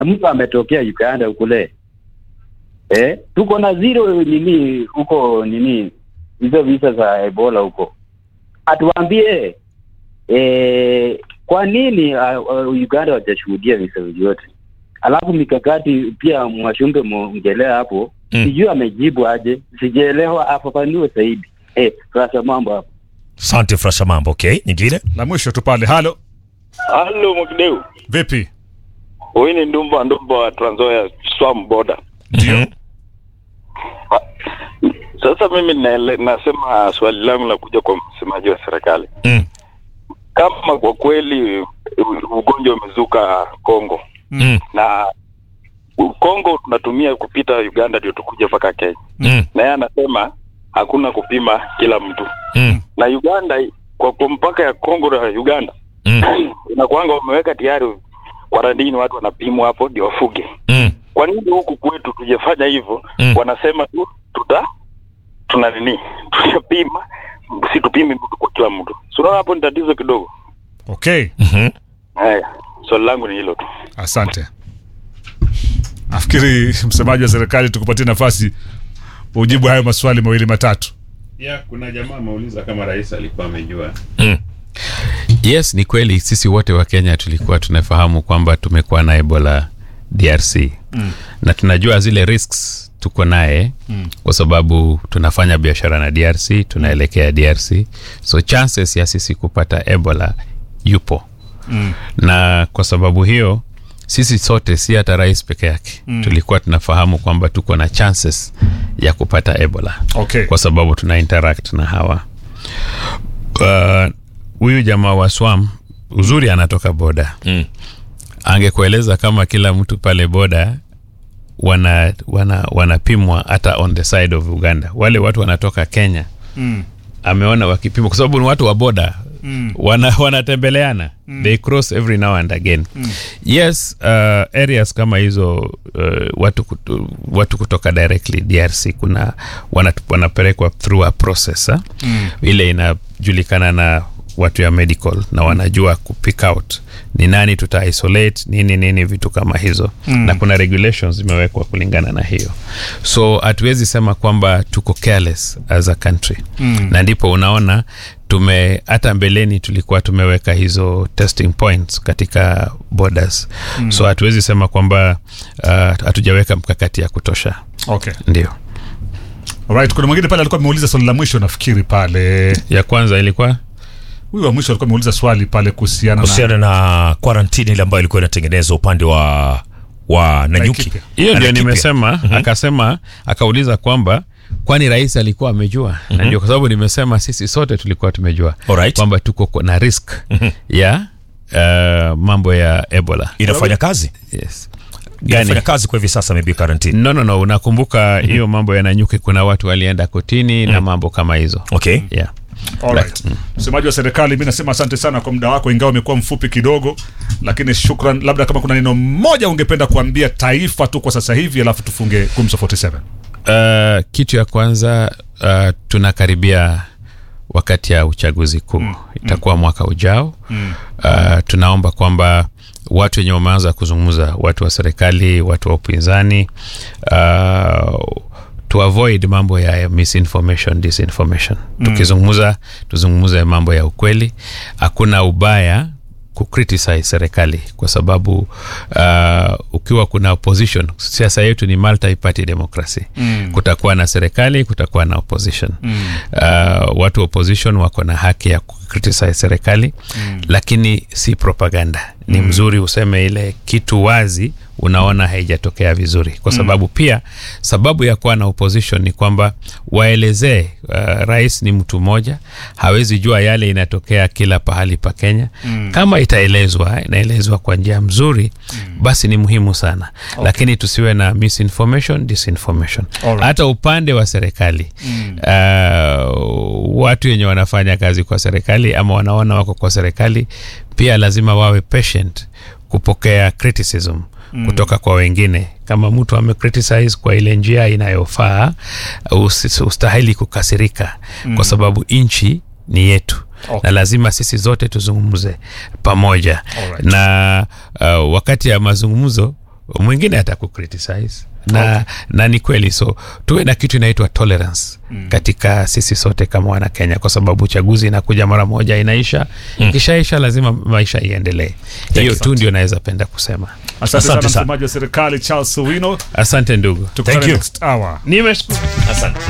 mtu ametokea Uganda kule eh, tuko na zero nini huko nini hizo visa za Ebola huko, atuambie eh, kwa nini uh, uh, Uganda wajashuhudia visa vyote, alafu mikakati pia Mwashumbe mwongelea hapo Mm. sijui amejibu aje, sijaelewa, afafanue zaidi eh, sasa mambo hapo. Asante Frasha Mambo. Okay, nyingine La mwisho tu pale. Halo, Halo Mwakideu, vipi? huyu ni Ndumba Ndumba wa Trans Nzoia Swam Border. ndio Sasa mimi naele, nasema swali langu la kuja kwa msemaji wa serikali, Mm. kama kwa kweli u- ugonjwa umezuka Kongo Mm. na u- Kongo tunatumia kupita Uganda ndio tukuja mpaka Kenya, Mm. na yeye anasema hakuna kupima kila mtu, Mm. na Uganda kwa, kwa mpaka ya Kongo na Uganda Mm. inakuanga wameweka tayari kwarantini, watu wanapimwa hapo ndio wafuge Mm. kwa nini huku kwetu tujafanya hivyo? Mm. Wanasema tu tuta tuna nini, tutapima, si tupime mtu kwa kila mtu. So unaona hapo ni tatizo kidogo. Okay, Mhm. Haya, swali langu ni hilo tu. asante. Nafikiri msemaji wa serikali tukupatie nafasi ujibu hayo maswali mawili matatu. ya kuna jamaa ameuliza kama rais alikuwa amejua Mm. yes ni kweli sisi wote wa kenya tulikuwa tunafahamu kwamba tumekuwa na ebola drc mm. na tunajua zile risks tuko naye mm. kwa sababu tunafanya biashara na drc tunaelekea drc so chances ya sisi kupata ebola yupo mm. na kwa sababu hiyo sisi sote si hata rais peke yake mm. tulikuwa tunafahamu kwamba tuko na chances ya kupata ebola Okay. kwa sababu tuna interact na hawa Uh, huyu jamaa wa swam uzuri anatoka boda Mm. angekueleza kama kila mtu pale boda wana wana wanapimwa hata on the side of uganda wale watu wanatoka kenya Mm. ameona wakipimwa kwa sababu ni watu wa boda mm. wana, wanatembeleana mm. they cross every now and again mm. yes uh, areas kama hizo uh, watu, kutu, watu kutoka directly drc kuna wana, wanapelekwa through a process ha? mm. ile inajulikana na watu ya medical na wanajua kupick out ni nani tuta isolate nini nini vitu kama hizo mm. na kuna regulations zimewekwa kulingana na hiyo so hatuwezi sema kwamba tuko careless as a country mm. na ndipo unaona tume hata mbeleni tulikuwa tumeweka hizo testing points katika borders mm. so hatuwezi sema kwamba uh, hatujaweka mkakati ya kutosha Okay. ndio Alright, kuna mwingine pale alikuwa ameuliza swali la mwisho nafikiri pale. ya kwanza ilikuwa Huyu wa mwisho alikuwa ameuliza swali pale kuhusiana na kuhusiana na quarantine ile ambayo ilikuwa inatengenezwa upande wa wa Nanyuki. Laikipia. hiyo Na ndio Laikipia. nimesema mm-hmm. akasema akauliza kwamba kwani rais alikuwa amejua mm-hmm. na ndio kwa sababu nimesema sisi sote tulikuwa tumejua Alright. kwamba tuko kwa- na risk mm-hmm. ya uh, mambo ya ebola Inafanya kazi? yes. Inafanya Gani? kazi kwa hivi sasa maybe quarantine. no no no unakumbuka hiyo mambo ya nanyuki kuna watu walienda kotini na mambo kama hizo Okay. yeah. Alright. Msemaji wa serikali, mi nasema asante sana kwa muda wako, ingawa umekuwa mfupi kidogo, lakini shukran. Labda kama kuna neno moja ungependa kuambia taifa tu kwa sasa hivi, alafu tufunge Gumzo 47. Uh, kitu ya kwanza uh, tunakaribia wakati ya uchaguzi kuu mm. itakuwa mwaka ujao mm. uh, tunaomba kwamba watu wenye wameanza kuzungumza watu wa serikali watu wa upinzani uh, to avoid mambo ya misinformation disinformation mm. tukizungumza tuzungumze mambo ya ukweli hakuna ubaya kucriticize serikali kwa sababu uh, ukiwa kuna opposition siasa yetu ni multi party democracy mm. kutakuwa na serikali kutakuwa na opposition mm. uh, watu wa opposition wako na haki ya kucriticize serikali mm. lakini si propaganda ni mm. mzuri useme ile kitu wazi unaona haijatokea vizuri kwa sababu mm. pia sababu ya kuwa na opposition ni kwamba waelezee uh, rais ni mtu mmoja hawezi jua yale inatokea kila pahali pa kenya mm. kama itaelezwa inaelezwa kwa njia mzuri mm. basi ni muhimu sana okay. lakini tusiwe na misinformation disinformation Alright. hata upande wa serikali mm. uh, watu wenye wanafanya kazi kwa serikali ama wanaona wako kwa serikali pia lazima wawe patient kupokea criticism mm. kutoka kwa wengine kama mtu amecriticize kwa ile njia inayofaa usi- ustahili kukasirika mm. kwa sababu nchi ni yetu Okay. na lazima sisi zote tuzungumze pamoja Alright. na uh, wakati ya mazungumzo mwingine atakukritisize na, okay. na ni kweli so tuwe na kitu inaitwa tolerance mm. katika sisi sote kama wana kenya kwa sababu uchaguzi inakuja mara moja inaisha mm. ikishaisha lazima maisha iendelee hiyo tu ndio naweza penda kusema asante sana Asante sana. msemaji wa serikali charles owino asante ndugu tukutane Thank you. next hour nimeshukuru Asante.